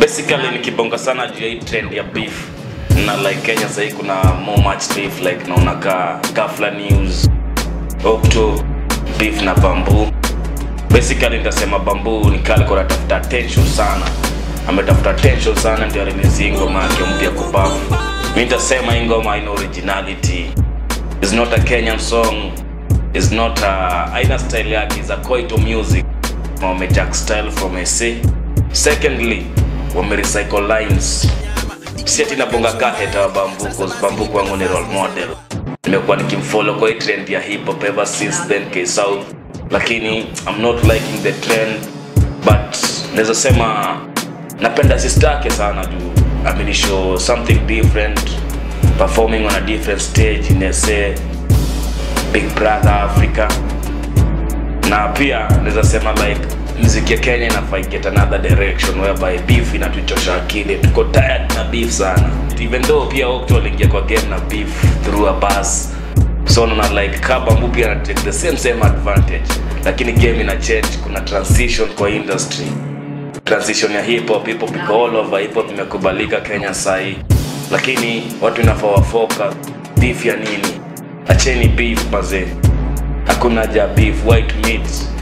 basically nikibonga sana juu ya hii trend ya beef na like kenya sahii kuna more much beef like naona ka gafla news opto beef na bambu basically nitasema bambu ni kale kwa tafuta attention sana ametafuta attention sana ndio release hii ngoma yake mpya kupafu mi nitasema hii ngoma haina originality is not a kenyan song is not a aina style yake is a koito music wamejack style from sa secondly wamerecycle lines si ati nabonga kaheta wa bambu cause bambu kwangu ni role model nimekuwa nikimfollow kwa hii trend ya hip hop ever since then k south lakini i'm not liking the trend but naweza sema napenda sister yake sana juu amenishow something different performing on a different stage in sa big brother africa na pia naweza sema like muziki ya kenya inafai get another direction whereby beef inatuchosha akili tuko tired na beef sana even though pia okto aliingia kwa game na beef through a bus so naona like kabambu pia ana take the same same advantage lakini game ina change kuna transition kwa industry transition ya hip hop hip hop iko all over hip hop imekubalika kenya sahi lakini watu inafaa wafoka beef ya nini acheni beef mazee hakuna ja beef white meat